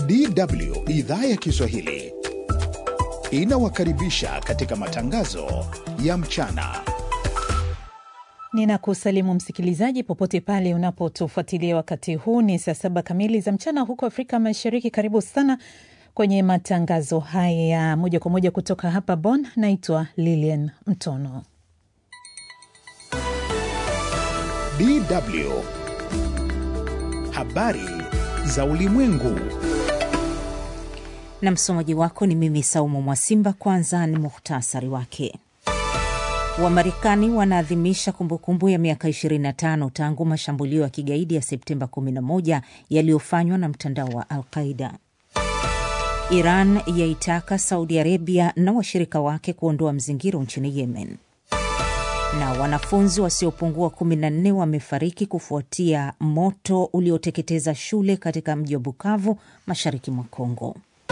DW idhaa ya Kiswahili inawakaribisha katika matangazo ya mchana. Ninakusalimu msikilizaji popote pale unapotufuatilia wakati huu. Ni saa saba kamili za mchana huko Afrika Mashariki. Karibu sana kwenye matangazo haya moja kwa moja kutoka hapa Bonn. Naitwa Lilian Mtono. DW habari za ulimwengu na msomaji wako ni mimi Saumu Mwasimba. Kwanza ni muhtasari wake. Wamarekani wanaadhimisha kumbukumbu ya miaka 25 tangu mashambulio ya kigaidi ya Septemba 11 yaliyofanywa na mtandao wa Al-Qaida. Iran yaitaka Saudi Arabia na washirika wake kuondoa mzingiro nchini Yemen. Na wanafunzi wasiopungua 14 wamefariki kufuatia moto ulioteketeza shule katika mji wa Bukavu, mashariki mwa Kongo.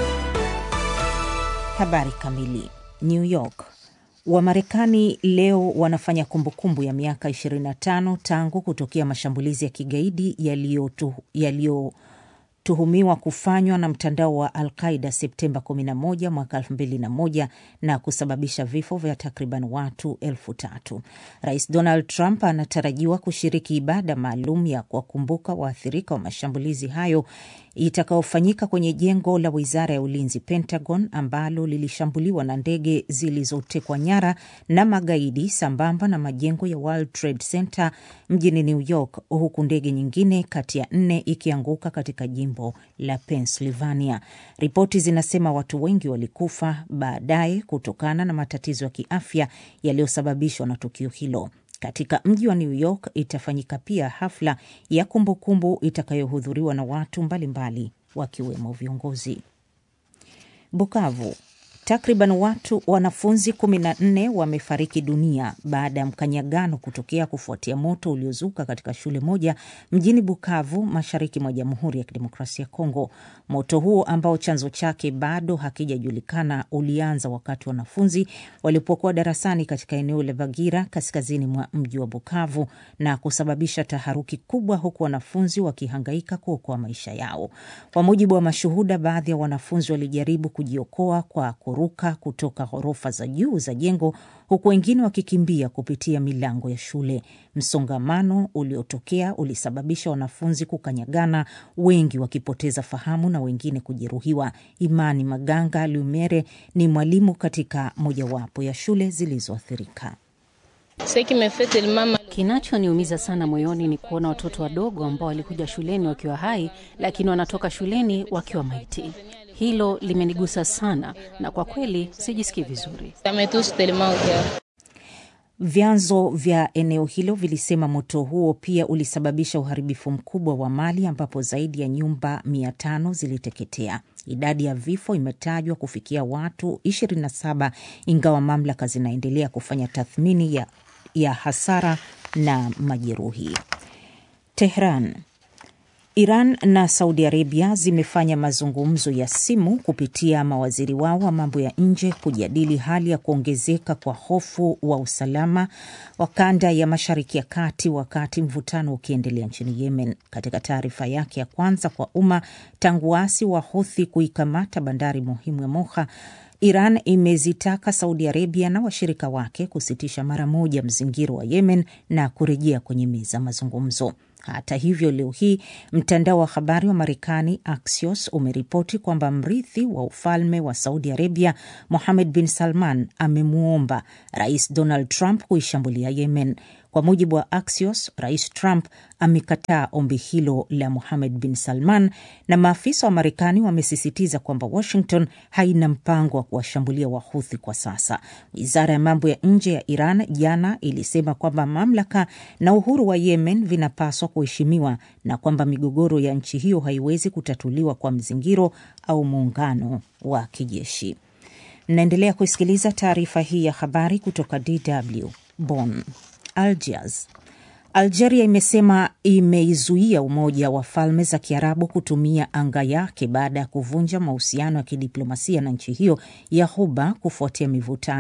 Habari kamili. New York. Wamarekani leo wanafanya kumbukumbu ya miaka 25 tangu kutokea mashambulizi ya kigaidi yaliyotuhumiwa kufanywa na mtandao wa Al-Qaida Septemba 11 mwaka 2001 na kusababisha vifo vya takriban watu elfu tatu. Rais Donald Trump anatarajiwa kushiriki ibada maalum ya kuwakumbuka waathirika wa mashambulizi hayo itakaofanyika kwenye jengo la wizara ya ulinzi Pentagon, ambalo lilishambuliwa na ndege zilizotekwa nyara na magaidi, sambamba na majengo ya World Trade Center mjini New York, huku ndege nyingine kati ya nne ikianguka katika jimbo la Pennsylvania. Ripoti zinasema watu wengi walikufa baadaye kutokana na matatizo ya kiafya yaliyosababishwa na tukio hilo. Katika mji wa New York itafanyika pia hafla ya kumbukumbu itakayohudhuriwa na watu mbalimbali wakiwemo viongozi. Bukavu, takriban watu wanafunzi 14 wamefariki dunia baada ya mkanyagano kutokea kufuatia moto uliozuka katika shule moja mjini Bukavu, mashariki mwa Jamhuri ya Kidemokrasia ya Kongo. Moto huo ambao chanzo chake bado hakijajulikana ulianza wakati wanafunzi walipokuwa darasani katika eneo la Bagira, kaskazini mwa mji wa Bukavu, na kusababisha taharuki kubwa, huku wanafunzi wakihangaika kuokoa maisha yao. Kwa mujibu wa mashuhuda, baadhi ya wanafunzi walijaribu kujiokoa kwa ruka kutoka ghorofa za juu za jengo huku wengine wakikimbia kupitia milango ya shule. Msongamano uliotokea ulisababisha wanafunzi kukanyagana, wengi wakipoteza fahamu na wengine kujeruhiwa. Imani Maganga Lumere ni mwalimu katika mojawapo ya shule zilizoathirika. Kinachoniumiza sana moyoni ni kuona watoto wadogo ambao walikuja shuleni wakiwa hai, lakini wanatoka shuleni wakiwa maiti. Hilo limenigusa sana na kwa kweli sijisikii vizuri. Vyanzo vya eneo hilo vilisema moto huo pia ulisababisha uharibifu mkubwa wa mali ambapo zaidi ya nyumba mia tano ziliteketea. Idadi ya vifo imetajwa kufikia watu 27 ingawa mamlaka zinaendelea kufanya tathmini ya, ya hasara na majeruhi. Tehran. Iran na Saudi Arabia zimefanya mazungumzo ya simu kupitia mawaziri wao wa mambo ya nje kujadili hali ya kuongezeka kwa hofu wa usalama wa kanda ya Mashariki ya Kati wakati mvutano ukiendelea nchini Yemen. Katika taarifa yake ya kwanza kwa umma tangu waasi wa Houthi kuikamata bandari muhimu ya Moha, Iran imezitaka Saudi Arabia na washirika wake kusitisha mara moja mzingiro wa Yemen na kurejea kwenye meza mazungumzo. Hata hivyo, leo hii mtandao wa habari wa Marekani Axios umeripoti kwamba mrithi wa ufalme wa Saudi Arabia Mohammed bin Salman amemwomba Rais Donald Trump kuishambulia Yemen. Kwa mujibu wa Axios, Rais Trump amekataa ombi hilo la Mohammed bin Salman, na maafisa wa Marekani wamesisitiza kwamba Washington haina mpango wa kuwashambulia Wahuthi kwa sasa. Wizara ya mambo ya nje ya Iran jana ilisema kwamba mamlaka na uhuru wa Yemen vinapaswa kuheshimiwa na kwamba migogoro ya nchi hiyo haiwezi kutatuliwa kwa mzingiro au muungano wa kijeshi. Mnaendelea kusikiliza taarifa hii ya habari kutoka DW Bonn. Algiers. Algeria imesema imeizuia Umoja wa Falme za Kiarabu kutumia anga yake baada ya kuvunja mahusiano ya kidiplomasia na nchi hiyo ya Ghuba kufuatia mivutano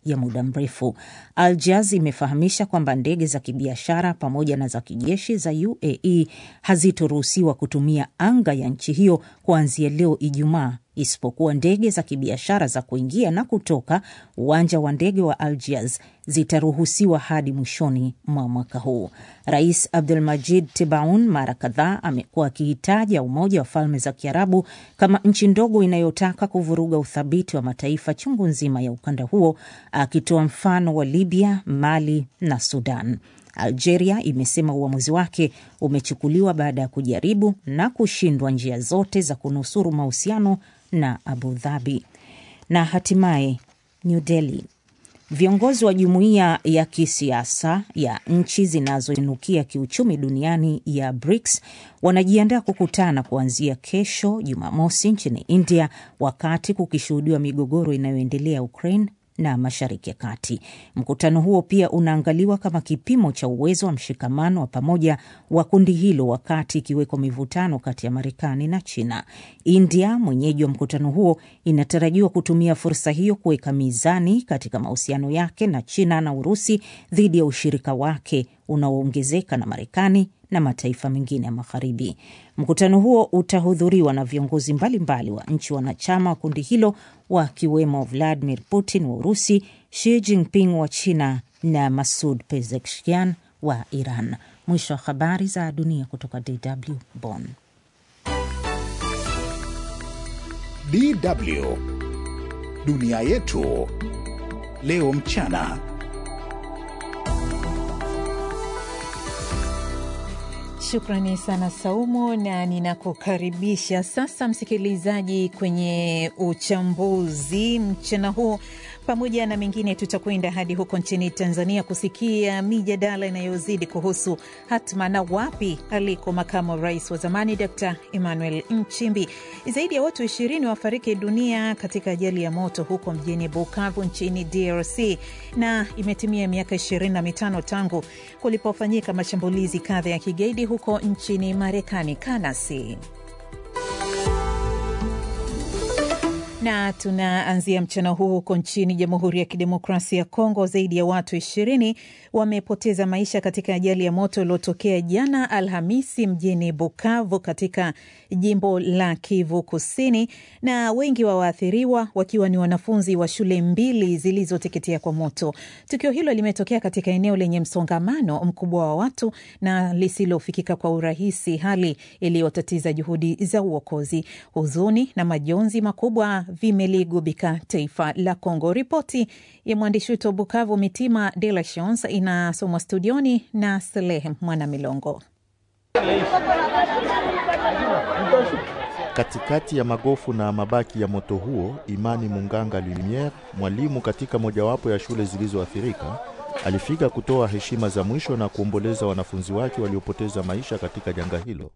ya muda mrefu. Al Jaz imefahamisha kwamba ndege za kibiashara pamoja na za kijeshi za UAE hazitoruhusiwa kutumia anga ya nchi hiyo kuanzia leo Ijumaa isipokuwa ndege za kibiashara za kuingia na kutoka uwanja wa ndege wa Algiers zitaruhusiwa hadi mwishoni mwa mwaka huu. Rais Abdulmajid Tebaun mara kadhaa amekuwa akihitaja Umoja wa Falme za Kiarabu kama nchi ndogo inayotaka kuvuruga uthabiti wa mataifa chungu nzima ya ukanda huo, akitoa mfano wa Libya, Mali na Sudan. Algeria imesema uamuzi wake umechukuliwa baada ya kujaribu na kushindwa njia zote za kunusuru mahusiano na Abu Dhabi. Na hatimaye New Delhi, viongozi wa jumuiya ya kisiasa ya nchi zinazoinukia kiuchumi duniani ya BRICS wanajiandaa kukutana kuanzia kesho Jumamosi nchini India, wakati kukishuhudiwa migogoro inayoendelea Ukraine na Mashariki ya Kati. Mkutano huo pia unaangaliwa kama kipimo cha uwezo wa mshikamano wa pamoja wa kundi hilo, wakati ikiweko mivutano kati ya Marekani na China. India, mwenyeji wa mkutano huo, inatarajiwa kutumia fursa hiyo kuweka mizani katika mahusiano yake na China na Urusi dhidi ya ushirika wake unaoongezeka na Marekani na mataifa mengine ya Magharibi. Mkutano huo utahudhuriwa na viongozi mbalimbali wa nchi wanachama wa kundi hilo wakiwemo Vladimir Putin wa Urusi, Xi Jinping wa China na Masud Pezeshkian wa Iran. Mwisho wa habari za dunia kutoka DW Bonn. DW dunia yetu leo mchana. Shukrani sana Saumu, na ninakukaribisha sasa msikilizaji kwenye uchambuzi mchana huu. Pamoja na mengine, tutakwenda hadi huko nchini Tanzania kusikia mijadala inayozidi kuhusu hatma na wapi aliko makamu wa rais wa zamani Dr Emmanuel Nchimbi. Zaidi ya watu ishirini wafariki dunia katika ajali ya moto huko mjini Bukavu nchini DRC, na imetimia miaka ishirini na mitano tangu kulipofanyika mashambulizi kadha ya kigaidi huko nchini Marekani. Kanasi na tunaanzia mchana huu huko nchini Jamhuri ya Kidemokrasia ya Kongo. Zaidi ya watu ishirini wamepoteza maisha katika ajali ya moto iliyotokea jana Alhamisi mjini Bukavu katika jimbo la Kivu Kusini, na wengi wa waathiriwa wakiwa ni wanafunzi wa shule mbili zilizoteketea kwa moto. Tukio hilo limetokea katika eneo lenye msongamano mkubwa wa watu na lisilofikika kwa urahisi, hali iliyotatiza juhudi za uokozi. Huzuni na majonzi makubwa vimeligubika taifa la Kongo. Ripoti ya mwandishi wetu wa Bukavu, Mitima De La Chance, inasomwa studioni na Salehe Mwana Milongo. Katikati ya magofu na mabaki ya moto huo, Imani Munganga Lumiere, mwalimu katika mojawapo ya shule zilizoathirika, alifika kutoa heshima za mwisho na kuomboleza wanafunzi wake waliopoteza maisha katika janga hilo.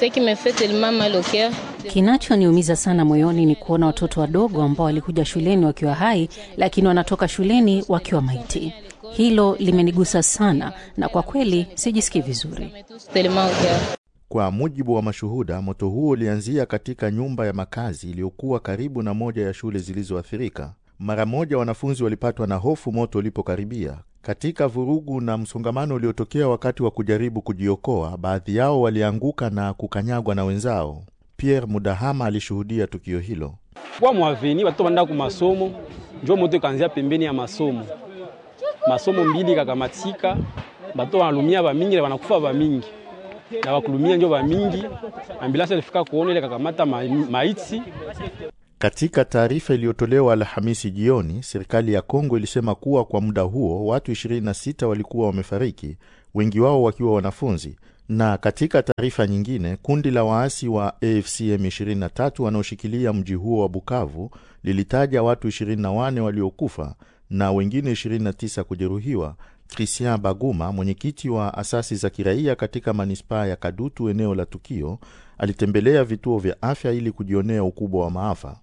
Kinachoniumiza sana moyoni ni kuona watoto wadogo ambao walikuja shuleni wakiwa hai, lakini wanatoka shuleni wakiwa maiti. Hilo limenigusa sana, na kwa kweli sijisikii vizuri. Kwa mujibu wa mashuhuda, moto huo ulianzia katika nyumba ya makazi iliyokuwa karibu na moja ya shule zilizoathirika. Mara moja wanafunzi walipatwa na hofu moto ulipokaribia. Katika vurugu na msongamano uliotokea wakati wa kujaribu kujiokoa, baadhi yao walianguka na kukanyagwa na wenzao. Pierre Mudahama alishuhudia tukio hilo. kwa mwaveni watoto wanda ku masomo njo moto ikanzia pembeni ya masomo masomo mbili kakamatika bato wanalumia bamingi na wanakufa bamingi na bakulumia njo bamingi ambulansi alifika kuona ile kakamata ma, maiti Katika taarifa iliyotolewa Alhamisi jioni, serikali ya Kongo ilisema kuwa kwa muda huo watu 26 walikuwa wamefariki, wengi wao wakiwa wanafunzi. Na katika taarifa nyingine, kundi la waasi wa AFC M23 wanaoshikilia mji huo wa Bukavu lilitaja watu 24 waliokufa na wengine 29 kujeruhiwa. Christian Baguma, mwenyekiti wa asasi za kiraia katika manispaa ya Kadutu, eneo la tukio, alitembelea vituo vya afya ili kujionea ukubwa wa maafa.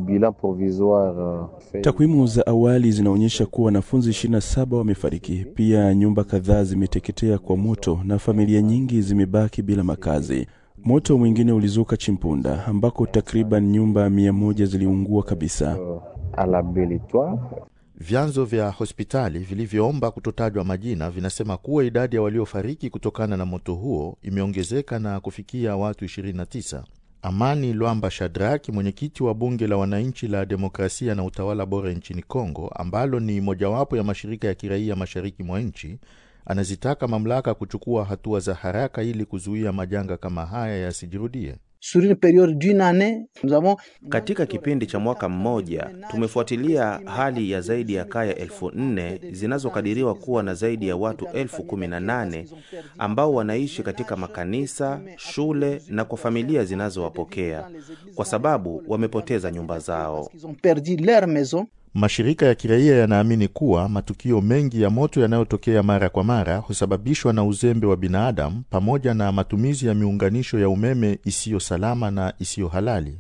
Takwimu za awali zinaonyesha kuwa wanafunzi 27 wamefariki. Pia nyumba kadhaa zimeteketea kwa moto na familia nyingi zimebaki bila makazi. Moto mwingine ulizuka Chimpunda ambako takriban nyumba mia moja ziliungua kabisa. Vyanzo vya hospitali vilivyoomba kutotajwa majina vinasema kuwa idadi ya waliofariki kutokana na moto huo imeongezeka na kufikia watu 29. Amani Lwamba Shadraki, mwenyekiti wa bunge la wananchi la demokrasia na utawala bora nchini Kongo, ambalo ni mojawapo ya mashirika ya kiraia mashariki mwa nchi, anazitaka mamlaka kuchukua hatua za haraka ili kuzuia majanga kama haya yasijirudie. Sur une période d'une année, nous avons Katika kipindi cha mwaka mmoja tumefuatilia hali ya zaidi ya kaya elfu nne zinazokadiriwa kuwa na zaidi ya watu elfu kumi na nane ambao wanaishi katika makanisa, shule na kwa familia zinazowapokea kwa sababu wamepoteza nyumba zao. ils ont perdu leur maison. Mashirika ya kiraia yanaamini kuwa matukio mengi ya moto yanayotokea mara kwa mara husababishwa na uzembe wa binadamu pamoja na matumizi ya miunganisho ya umeme isiyo salama na isiyo halali.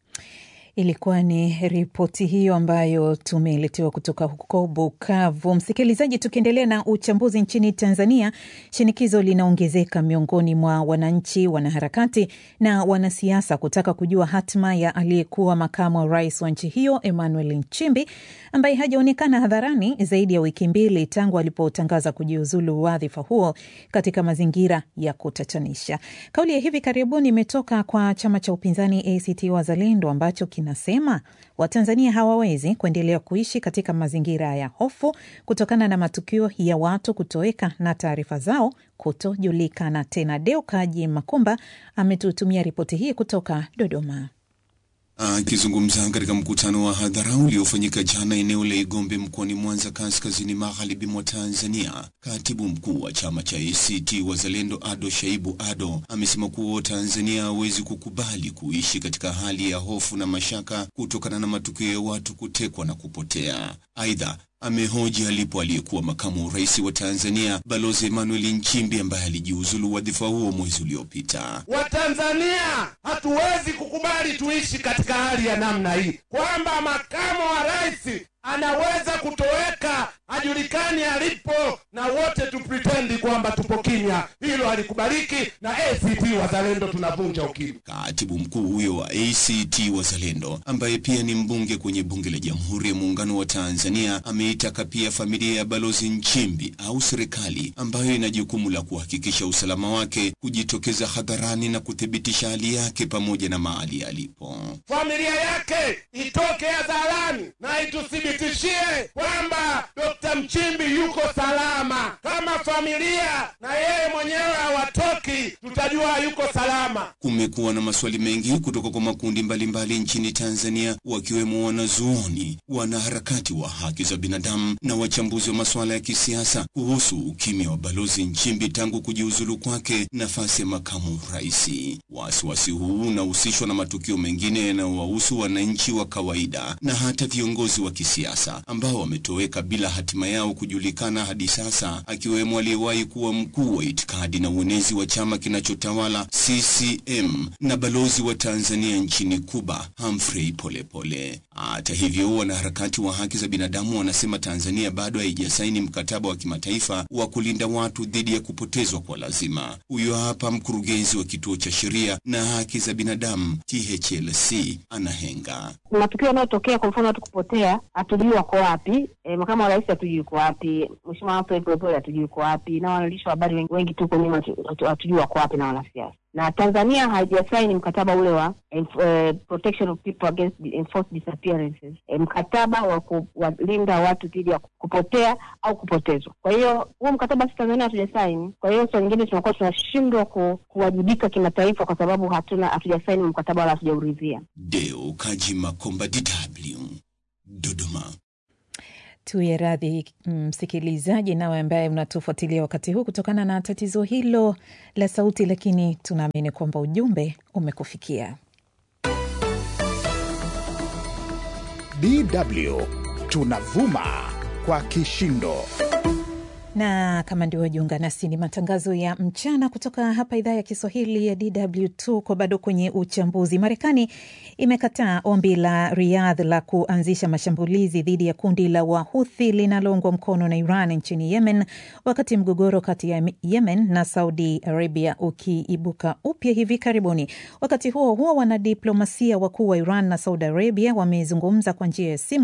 Ilikuwa ni ripoti hiyo ambayo tumeletewa kutoka huko Bukavu. Msikilizaji, tukiendelea na uchambuzi nchini Tanzania, shinikizo linaongezeka miongoni mwa wananchi, wanaharakati na wanasiasa kutaka kujua hatima ya aliyekuwa makamu wa rais wa nchi hiyo Emmanuel Nchimbi ambaye hajaonekana hadharani zaidi ya wiki mbili tangu alipotangaza kujiuzulu wadhifa huo katika mazingira ya kutatanisha. Kauli ya hivi karibuni imetoka kwa chama cha upinzani ACT Wazalendo ambacho kinasema Watanzania hawawezi kuendelea kuishi katika mazingira ya hofu kutokana na matukio ya watu kutoweka na taarifa zao kutojulikana tena. Deo Kaji Makumba ametutumia ripoti hii kutoka Dodoma. Akizungumza katika mkutano wa hadhara uliofanyika jana eneo la Igombe mkoani Mwanza, kaskazini magharibi mwa Tanzania, katibu mkuu wa chama cha ACT Wazalendo Ado Shaibu Ado amesema kuwa Tanzania hawezi kukubali kuishi katika hali ya hofu na mashaka kutokana na matukio ya watu kutekwa na kupotea. Aidha, amehoji alipo aliyekuwa makamu wa rais wa Tanzania Balozi Emmanuel Nchimbi ambaye alijiuzulu wadhifa huo mwezi uliopita. Watanzania hatuwezi kukubali tuishi katika hali ya namna hii, kwamba makamu wa rais anaweza kutoweka, hajulikani alipo, na wote tupritendi kwamba tupo kimya. Hilo halikubaliki, na ACT Wazalendo tunavunja ukimya. Katibu mkuu huyo wa ACT Wazalendo ambaye pia ni mbunge kwenye bunge la Jamhuri ya Muungano wa Tanzania ameitaka pia familia ya Balozi Nchimbi au serikali ambayo ina jukumu la kuhakikisha usalama wake kujitokeza hadharani na kuthibitisha hali yake pamoja na mahali alipo. Familia yake itoke hadharani na ituthibitishie kwamba Dr. Mchimbi yuko salama. Kama familia na yeye mwenyewe hawatoki, tutajua yuko salama. Kumekuwa na maswali mengi kutoka kwa makundi mbalimbali nchini Tanzania, wakiwemo wanazuoni, wanaharakati wa haki za binadamu na wachambuzi wa masuala ya kisiasa kuhusu ukimya wa Balozi Nchimbi tangu kujiuzulu kwake nafasi ya makamu rais. Wasiwasi huu unahusishwa na matukio mengine yanayowahusu wananchi wa kawaida na hata viongozi wa kisiasa ambao wametoweka bila hatima yao kujulikana hadi sasa, akiwemo aliyewahi kuwa mkuu wa itikadi na uenezi wa chama kinachotawala CCM na balozi wa Tanzania nchini Kuba Humphrey Polepole. Hata hivyo, wanaharakati wa haki za binadamu wanasema Tanzania bado haijasaini mkataba wa kimataifa wa kulinda watu dhidi ya kupotezwa kwa lazima. Huyo hapa mkurugenzi wa kituo cha sheria na haki za binadamu THLC Anahenga. matukio yanayotokea, kwa mfano watu kupotea, hatujui wako wapi. E, makamu wa rais hatujui yuko wapi, mheshimiwa Humphrey Polepole hatujui yuko wapi, na waandishi wa habari wengi, wengi tuko nyuma hatu- hatu- hatujui wako wapi, na wanasiasa. Na Tanzania haijasaini mkataba ule wa eh, protection of people against enforced disappearances, eh, mkataba wa kuwalinda watu dhidi ya kupotea au kupotezwa. Kwa hiyo huo mkataba si Tanzania hatujasaini. Kwa hiyo saa nyingine tunakuwa tunashindwa ku, kuwajibika kimataifa kwa sababu hatuna hatujasaini mkataba wala hatujauridhia. Deo Kaji Makomba, DW, Dodoma. Tuye radhi msikilizaji, nawe ambaye unatufuatilia wakati huu kutokana na tatizo hilo la sauti, lakini tunaamini kwamba ujumbe umekufikia. DW tunavuma kwa kishindo. na kama ndio wajiunga nasi, ni matangazo ya mchana kutoka hapa idhaa ya Kiswahili ya DW. Tuko bado kwenye uchambuzi. Marekani imekataa ombi la Riyadh la kuanzisha mashambulizi dhidi ya kundi la Wahuthi linaloungwa mkono na Iran nchini Yemen, wakati mgogoro kati ya Yemen na Saudi Arabia ukiibuka upya hivi karibuni. Wakati huo huo, wanadiplomasia wakuu wa Iran na Saudi Arabia wamezungumza kwa njia ya simu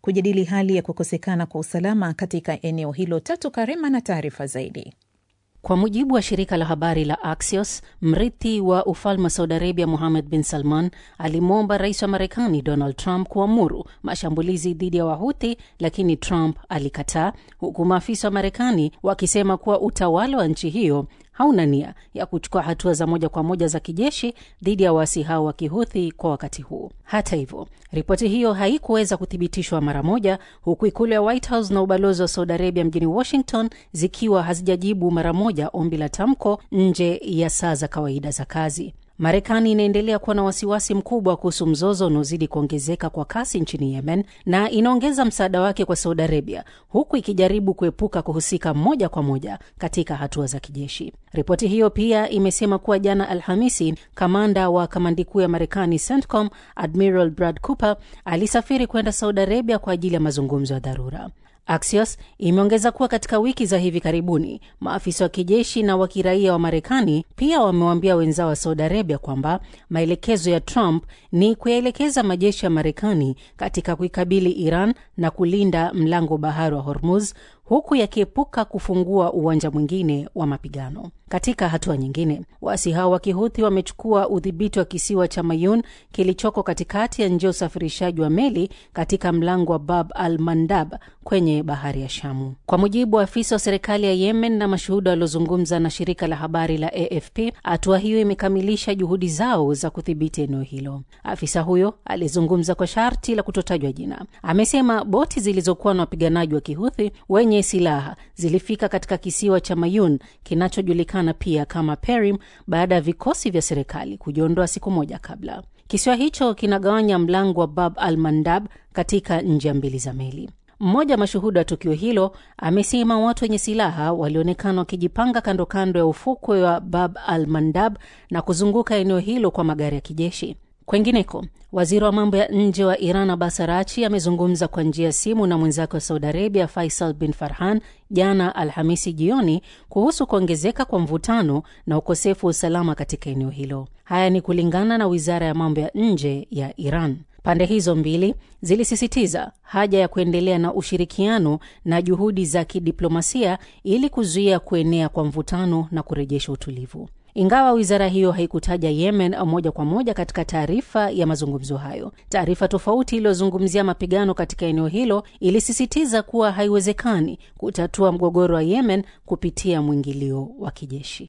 kujadili hali ya kukosekana kwa usalama katika eneo hilo. Tatu Karema na taarifa zaidi. Kwa mujibu wa shirika la habari la Axios, mrithi wa ufalme wa Saudi Arabia Muhammad bin Salman alimwomba rais wa Marekani Donald Trump kuamuru mashambulizi dhidi ya Wahuthi, lakini Trump alikataa, huku maafisa wa Marekani wakisema kuwa utawala wa nchi hiyo hauna nia ya kuchukua hatua za moja kwa moja za kijeshi dhidi ya waasi hao wa kihuthi kwa wakati huu. Hata hivyo, ripoti hiyo haikuweza kuthibitishwa mara moja, huku ikulu ya White House na ubalozi wa Saudi Arabia mjini Washington zikiwa hazijajibu mara moja ombi la tamko nje ya saa za kawaida za kazi. Marekani inaendelea kuwa na wasiwasi mkubwa kuhusu mzozo unaozidi kuongezeka kwa kasi nchini Yemen na inaongeza msaada wake kwa Saudi Arabia, huku ikijaribu kuepuka kuhusika moja kwa moja katika hatua za kijeshi. Ripoti hiyo pia imesema kuwa jana Alhamisi, kamanda wa kamandi kuu ya Marekani CENTCOM Admiral Brad Cooper alisafiri kwenda Saudi Arabia kwa ajili ya mazungumzo ya dharura. Axios imeongeza kuwa katika wiki za hivi karibuni maafisa wa kijeshi na wa kiraia wa Marekani pia wamewaambia wenzao wa Saudi Arabia kwamba maelekezo ya Trump ni kuyaelekeza majeshi ya Marekani katika kuikabili Iran na kulinda mlango bahari wa Hormuz huku yakiepuka kufungua uwanja mwingine wa mapigano. Katika hatua nyingine, waasi hao wa kihuthi wamechukua udhibiti wa kisiwa cha Mayun kilichoko katikati ya njia ya usafirishaji wa meli katika mlango wa Bab al Mandab kwenye bahari ya Shamu. Kwa mujibu wa afisa wa serikali ya Yemen na mashuhuda waliozungumza na shirika la habari la AFP, hatua hiyo imekamilisha juhudi zao za kudhibiti eneo hilo. Afisa huyo aliyezungumza kwa sharti la kutotajwa jina amesema boti zilizokuwa na wapiganaji wa kihuthi wenye silaha zilifika katika kisiwa cha Mayun kinachojulikana pia kama Perim baada ya vikosi vya serikali kujiondoa siku moja kabla. Kisiwa hicho kinagawanya mlango wa Bab al Mandab katika njia mbili za meli. Mmoja wa mashuhuda wa tukio hilo amesema watu wenye silaha walionekana wakijipanga kando kando ya ufukwe wa Bab al Mandab na kuzunguka eneo hilo kwa magari ya kijeshi. Kwengineko, waziri wa mambo ya nje wa Iran Abbas Arachi amezungumza kwa njia ya simu na mwenzake wa Saudi Arabia Faisal bin Farhan jana Alhamisi jioni kuhusu kuongezeka kwa mvutano na ukosefu wa usalama katika eneo hilo. Haya ni kulingana na wizara ya mambo ya nje ya Iran. Pande hizo mbili zilisisitiza haja ya kuendelea na ushirikiano na juhudi za kidiplomasia ili kuzuia kuenea kwa mvutano na kurejesha utulivu. Ingawa wizara hiyo haikutaja Yemen moja kwa moja katika taarifa ya mazungumzo hayo, taarifa tofauti iliyozungumzia mapigano katika eneo hilo ilisisitiza kuwa haiwezekani kutatua mgogoro wa Yemen kupitia mwingilio wa kijeshi.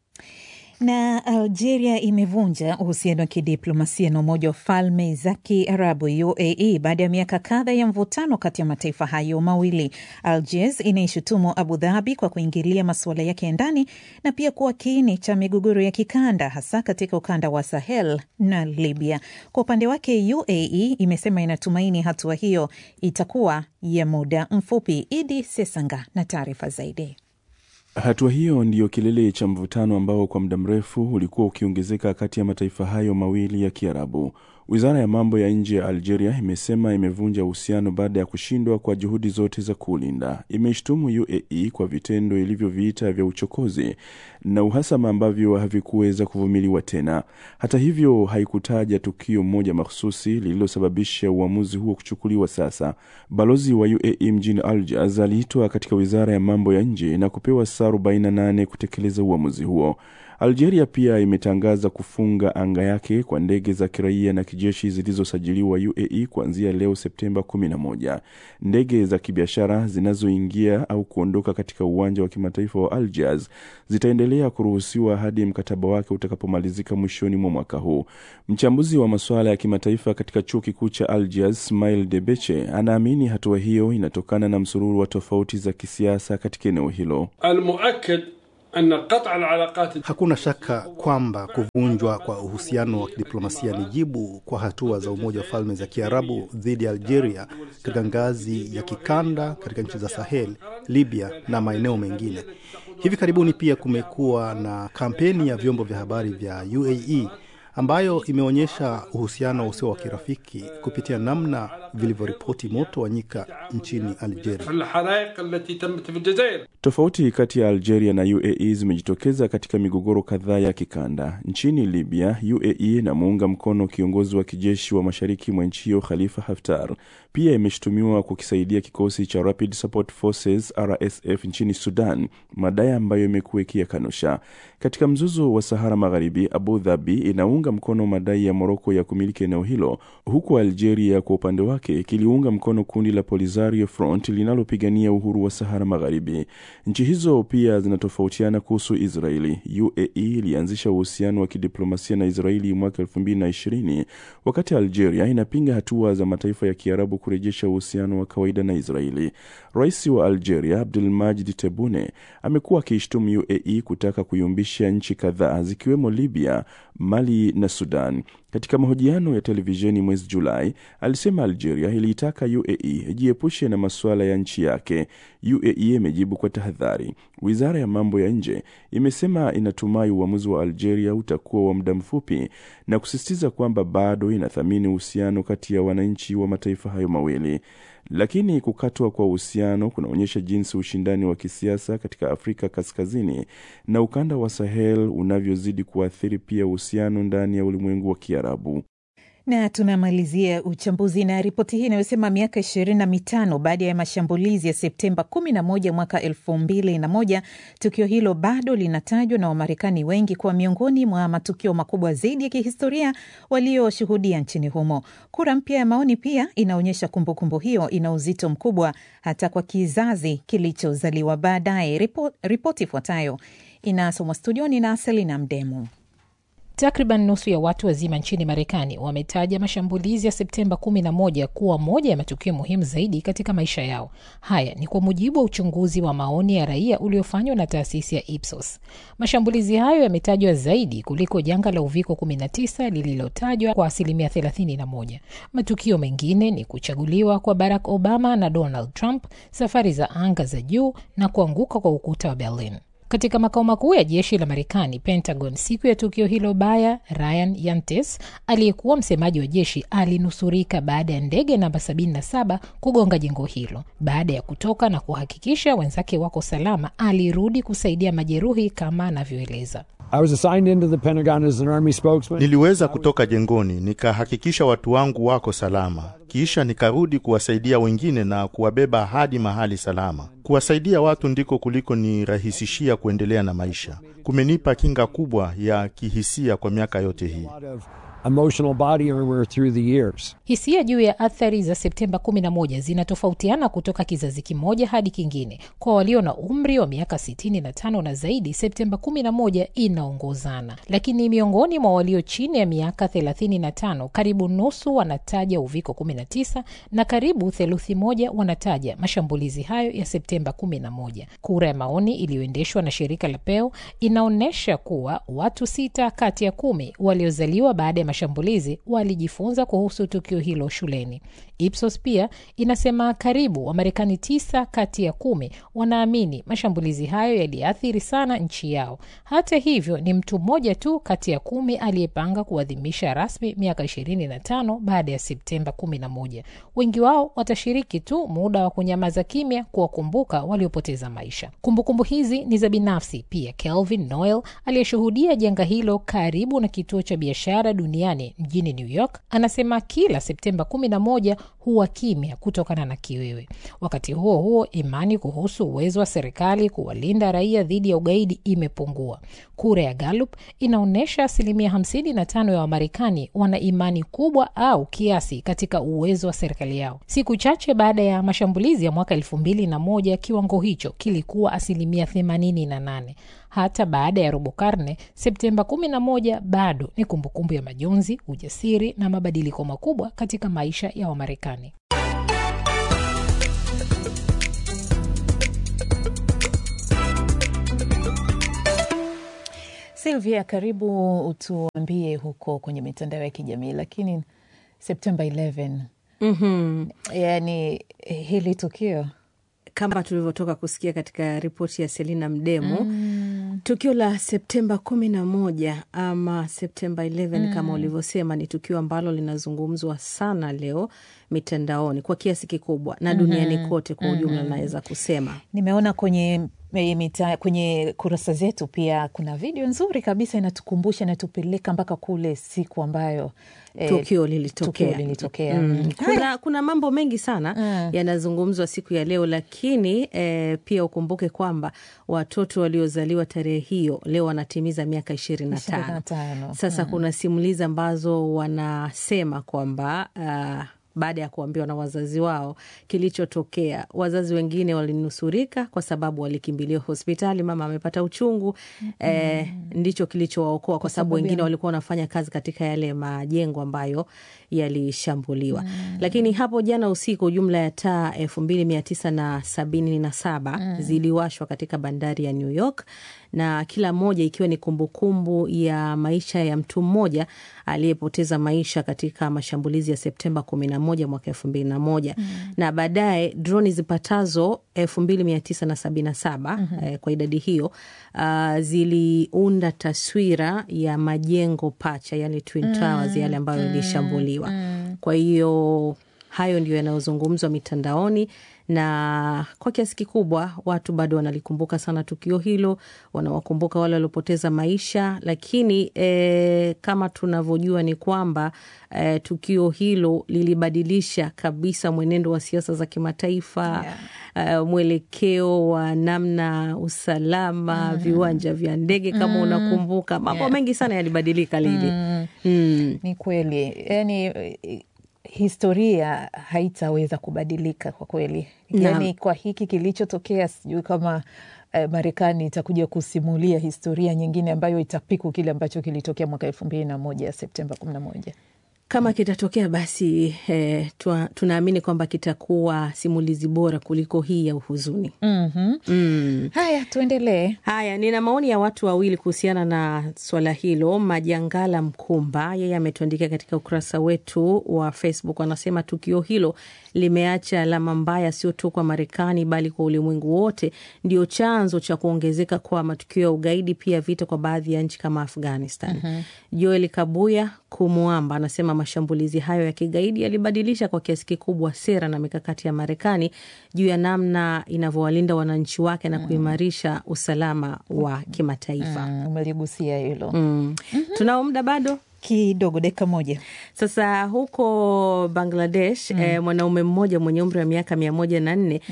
Na Algeria imevunja uhusiano wa kidiplomasia na Umoja wa Falme za Kiarabu UAE baada ya miaka kadha ya mvutano kati ya mataifa hayo mawili. Algiers inaishutumu Abu Dhabi kwa kuingilia masuala yake ya ndani na pia kuwa kiini cha migogoro ya kikanda, hasa katika ukanda wa Sahel na Libya. Kwa upande wake, UAE imesema inatumaini hatua hiyo itakuwa ya muda mfupi. Idi Sesanga na taarifa zaidi. Hatua hiyo ndiyo kilele cha mvutano ambao kwa muda mrefu ulikuwa ukiongezeka kati ya mataifa hayo mawili ya Kiarabu. Wizara ya mambo ya nje ya Algeria imesema imevunja uhusiano baada ya kushindwa kwa juhudi zote za kuulinda. Imeishtumu UAE kwa vitendo ilivyoviita vya uchokozi na uhasama ambavyo havikuweza kuvumiliwa tena. Hata hivyo, haikutaja tukio moja mahsusi lililosababisha uamuzi huo kuchukuliwa sasa. Balozi wa UAE mjini Algiers aliitwa katika wizara ya mambo ya nje na kupewa saa 48 kutekeleza uamuzi huo. Algeria pia imetangaza kufunga anga yake kwa ndege za kiraia na kijeshi zilizosajiliwa UAE kuanzia leo Septemba 11. Ndege za kibiashara zinazoingia au kuondoka katika uwanja wa kimataifa wa Algiers zitaendelea kuruhusiwa hadi mkataba wake utakapomalizika mwishoni mwa mwaka huu. Mchambuzi wa masuala ya kimataifa katika chuo kikuu cha Algiers, Smail Debeche, anaamini hatua hiyo inatokana na msururu wa tofauti za kisiasa katika eneo hilo. Al-muakkad Hakuna shaka kwamba kuvunjwa kwa uhusiano wa kidiplomasia ni jibu kwa hatua za Umoja wa Falme za Kiarabu dhidi ya Algeria katika ngazi ya kikanda katika nchi za Sahel, Libya na maeneo mengine. Hivi karibuni pia kumekuwa na kampeni ya vyombo vya habari vya UAE ambayo imeonyesha uhusiano usio wa kirafiki kupitia namna vilivyoripoti moto wa nyika nchini Algeria. Tofauti kati ya Algeria na UAE zimejitokeza katika migogoro kadhaa ya kikanda. Nchini Libya, UAE inamuunga mkono kiongozi wa kijeshi wa mashariki mwa nchi hiyo Khalifa Haftar. Pia imeshutumiwa kukisaidia kikosi cha Rapid Support Forces RSF nchini Sudan, madai ambayo imekuwa ikiyakanusha. Katika mzozo wa Sahara Magharibi, Abu Dhabi inaunga mkono madai ya Moroko ya kumiliki eneo hilo, huku Algeria kwa upande wake kiliunga mkono kundi la Polisario Front linalopigania uhuru wa Sahara Magharibi. Nchi hizo pia zinatofautiana kuhusu Israeli. UAE ilianzisha uhusiano wa kidiplomasia na Israeli mwaka 2020 wakati Algeria inapinga hatua za mataifa ya Kiarabu kurejesha uhusiano wa kawaida na Israeli. Rais wa Algeria Abdulmajid Tebboune amekuwa akiishtumu UAE kutaka kuyumbisha nchi kadhaa zikiwemo Libya, Mali na Sudan. Katika mahojiano ya televisheni mwezi Julai, alisema Algeria iliitaka UAE ijiepushe na masuala ya nchi yake. UAE imejibu kwa tahadhari. Wizara ya mambo ya nje imesema inatumai uamuzi wa Algeria utakuwa wa muda mfupi na kusisitiza kwamba bado inathamini uhusiano kati ya wananchi wa mataifa hayo mawili. Lakini kukatwa kwa uhusiano kunaonyesha jinsi ushindani wa kisiasa katika Afrika Kaskazini na ukanda wa Sahel unavyozidi kuathiri pia uhusiano ndani ya ulimwengu wa Kiarabu. Na tunamalizia uchambuzi na ripoti hii inayosema miaka ishirini na mitano baada ya mashambulizi ya Septemba kumi na moja mwaka elfu mbili na moja tukio hilo bado linatajwa na Wamarekani wengi kuwa miongoni mwa matukio makubwa zaidi ya kihistoria walioshuhudia nchini humo. Kura mpya ya maoni pia inaonyesha kumbukumbu hiyo ina uzito mkubwa hata kwa kizazi kilichozaliwa baadaye. Ripo, ripoti ifuatayo inasomwa studioni na Selina Mdemu. Takriban nusu ya watu wazima nchini Marekani wametaja mashambulizi ya Septemba 11 kuwa moja ya matukio muhimu zaidi katika maisha yao. Haya ni kwa mujibu wa uchunguzi wa maoni ya raia uliofanywa na taasisi ya Ipsos. Mashambulizi hayo yametajwa zaidi kuliko janga la uviko 19 lililotajwa kwa asilimia 31. Matukio mengine ni kuchaguliwa kwa Barack Obama na Donald Trump, safari za anga za juu na kuanguka kwa ukuta wa Berlin. Katika makao makuu ya jeshi la Marekani, Pentagon, siku ya tukio hilo baya, Ryan Yantes aliyekuwa msemaji wa jeshi alinusurika baada ya ndege namba 77 kugonga jengo hilo. Baada ya kutoka na kuhakikisha wenzake wako salama, alirudi kusaidia majeruhi kama anavyoeleza. Niliweza kutoka jengoni nikahakikisha watu wangu wako salama, kisha nikarudi kuwasaidia wengine na kuwabeba hadi mahali salama. Kuwasaidia watu ndiko kuliko nirahisishia kuendelea na maisha. Kumenipa kinga kubwa ya kihisia kwa miaka yote hii. emotional body armor through the years. Hisia juu ya athari za Septemba 11 zinatofautiana kutoka kizazi kimoja hadi kingine. Kwa walio na umri wa miaka 65 na zaidi, Septemba 11 inaongozana, lakini miongoni mwa walio chini ya miaka 35, karibu nusu wanataja uviko 19 na karibu theluthi moja wanataja mashambulizi hayo ya Septemba 11. Kura ya maoni iliyoendeshwa na shirika la Pew inaonyesha kuwa watu sita kati ya kumi waliozaliwa baada ya mashambulizi walijifunza kuhusu tukio hilo shuleni. Ipsos pia inasema karibu Wamarekani tisa kati ya kumi wanaamini mashambulizi hayo yaliathiri sana nchi yao. Hata hivyo, ni mtu mmoja tu kati ya kumi aliyepanga kuadhimisha rasmi miaka 25 baada ya Septemba 11. Wengi wao watashiriki tu muda wa kunyamaza kimya kuwakumbuka waliopoteza maisha. Kumbukumbu hizi ni za binafsi pia. Kelvin Noel aliyeshuhudia janga hilo karibu na kituo cha biashara duniani mjini New York anasema kila Septemba 11 huwa kimya kutokana na kiwewe. Wakati huo huo, imani kuhusu uwezo wa serikali kuwalinda raia dhidi ya ugaidi imepungua. Kura ya Gallup inaonyesha asilimia 55 ya Wamarekani wana imani kubwa au kiasi katika uwezo wa serikali yao. Siku chache baada ya mashambulizi ya mwaka elfu mbili na moja kiwango hicho kilikuwa asilimia 88. Hata baada ya robo karne, Septemba 11 bado ni kumbukumbu ya majonzi, ujasiri na mabadiliko makubwa katika maisha ya Wamarekani. Silvia, karibu utuambie huko kwenye mitandao ya kijamii, lakini Septemba 11 Mhm. yani hili tukio kama tulivyotoka kusikia katika ripoti ya Selina Mdemo Mm. Tukio la Septemba kumi na moja ama Septemba 11 Mm. kama ulivyosema, ni tukio ambalo linazungumzwa sana leo mitandaoni kwa kiasi kikubwa na duniani Mhm. kote kwa ujumla, Mhm. naweza kusema Nimeona kwenye eh, mita, kwenye kurasa zetu pia kuna video nzuri kabisa inatukumbusha, inatupeleka mpaka kule siku ambayo eh, tukio lilitokea. tukio lilitokea. Mm. Mm. Kuna, kuna mambo mengi sana yanazungumzwa siku ya leo, lakini eh, pia ukumbuke kwamba watoto waliozaliwa tarehe hiyo leo wanatimiza miaka ishirini na tano. 25. Sasa Mm. kuna simulizi ambazo wanasema kwamba uh, baada ya kuambiwa na wazazi wao kilichotokea, wazazi wengine walinusurika kwa sababu walikimbilia hospitali, mama amepata uchungu eh, ndicho kilichowaokoa kwa sababu sababu wengine ya- walikuwa wanafanya kazi katika yale majengo ambayo yalishambuliwa. Lakini hapo jana usiku jumla ya taa elfu mbili mia tisa na sabini na saba Mm. ziliwashwa katika bandari ya New York na kila moja ikiwa ni kumbukumbu ya maisha ya mtu mmoja aliyepoteza maisha katika mashambulizi ya Septemba kumi na moja mwaka elfu mbili na moja na baadaye droni zipatazo elfu mbili mia tisa na sabini na saba eh, kwa idadi hiyo uh, ziliunda taswira ya majengo pacha yale Twin Mm, Towers yale ambayo mm, ilishambuliwa mm. kwa hiyo hayo ndio yanayozungumzwa mitandaoni na kwa kiasi kikubwa watu bado wanalikumbuka sana tukio hilo, wanawakumbuka wale waliopoteza maisha, lakini e, kama tunavyojua ni kwamba e, tukio hilo lilibadilisha kabisa mwenendo wa siasa za kimataifa yeah. mwelekeo wa namna usalama, viwanja vya ndege kama Mm. unakumbuka, mambo Yeah. mengi sana yalibadilika lili Mm. mm. Ni kweli, yani eh, historia haitaweza kubadilika kwa kweli. Naam. Yani kwa hiki kilichotokea, sijui kama eh, Marekani itakuja kusimulia historia nyingine ambayo itapiku kile ambacho kilitokea mwaka elfu mbili na moja Septemba kumi na moja. Kama kitatokea basi eh, tua- tunaamini kwamba kitakuwa simulizi bora kuliko hii ya uhuzuni. Mhm. Mm. Haya, tuendelee. Haya, nina maoni ya watu wawili kuhusiana na swala hilo. Majangala Mkumba yeye ametuandikia katika ukurasa wetu wa Facebook, anasema tukio hilo limeacha alama mbaya, sio tu kwa Marekani bali kwa ulimwengu wote. Ndio chanzo cha kuongezeka kwa matukio ya ugaidi, pia vita kwa baadhi ya nchi kama Afghanistan. Mhm. Joel Kabuya Kumwamba anasema mashambulizi hayo ya kigaidi yalibadilisha kwa kiasi kikubwa sera na mikakati ya Marekani juu ya namna inavyowalinda wananchi wake na kuimarisha usalama wa kimataifa. Mm, umeligusia hilo Mm. Tunao muda bado kidogo, dakika moja. Sasa huko Bangladesh eh, mwanaume mmoja mwenye umri wa miaka mia moja na nne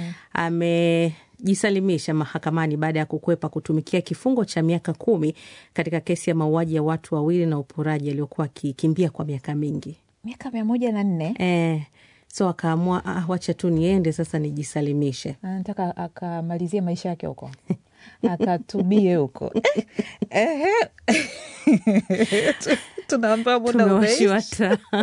amejisalimisha mahakamani baada ya kukwepa kutumikia kifungo cha miaka kumi katika kesi ya mauaji ya watu wawili na uporaji aliyokuwa akikimbia kwa miaka mingi. Miaka mia moja na nne Eh, so akaamua ah, wacha tu niende sasa nijisalimishe. anataka akamalizie maisha yake huko akatubie huko Ehe. Tu- tunaambiwa muda Tumewashiwa umeisha. taa.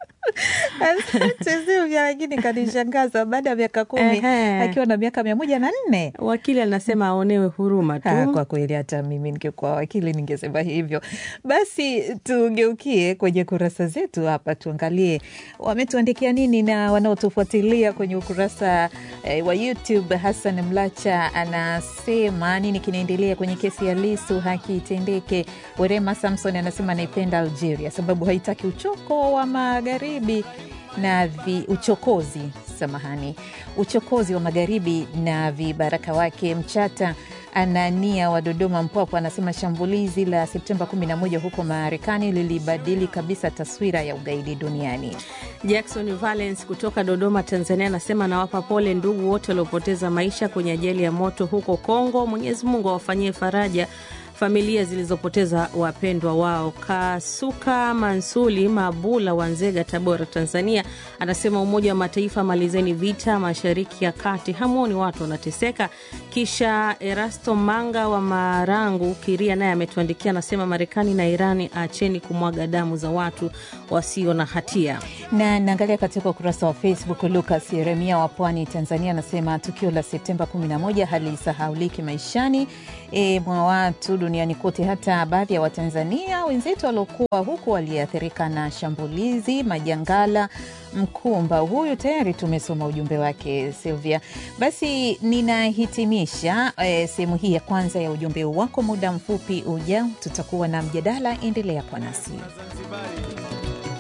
Asante Silvia, lakini kanishangaza baada ya miaka kumi Ehe. akiwa na miaka mia moja na nne. Wakili anasema aonewe huruma tu. Ah, kwa kweli hata mimi ningekuwa wakili ningesema hivyo. Basi tugeukie kwenye kurasa zetu hapa, tuangalie wametuandikia nini na wanaotufuatilia kwenye ukurasa eh, wa YouTube. Hassan Mlacha anasema nini kinaendelea kwenye kesi ya Lisu, haki itendeke. Werema Samson anasema anaipenda Algeria sababu haitaki uchoko wa magharibi na vi, uchokozi samahani, uchokozi wa magharibi na vibaraka wake. Mchata Anania wa Dodoma Mpwapo anasema shambulizi la Septemba 11 huko Marekani lilibadili kabisa taswira ya ugaidi duniani. Jackson Valence kutoka Dodoma, Tanzania, anasema anawapa pole ndugu wote waliopoteza maisha kwenye ajali ya moto huko Kongo. Mwenyezi Mungu awafanyie faraja familia zilizopoteza wapendwa wao. Kasuka Mansuli Mabula wa Nzega, Tabora, Tanzania, anasema Umoja wa Mataifa, malizeni vita mashariki ya kati, hamwoni watu wanateseka. Kisha Erasto Manga wa Marangu Kiria naye ametuandikia, anasema Marekani na Irani, acheni kumwaga damu za watu wasio na hatia. Na naangalia katika ukurasa wa Facebook, Lucas Yeremia wa Pwani, Tanzania, anasema tukio la Septemba 11 halisahauliki maishani e, mwa watu duniani kote. Hata baadhi ya Watanzania wenzetu waliokuwa huku waliathirika na shambulizi Majangala Mkumba. Huyu tayari tumesoma ujumbe wake Silvia. Basi ninahitimisha e, sehemu hii ya kwanza ya ujumbe wako. Muda mfupi ujao tutakuwa na mjadala, endelea kwa nasi.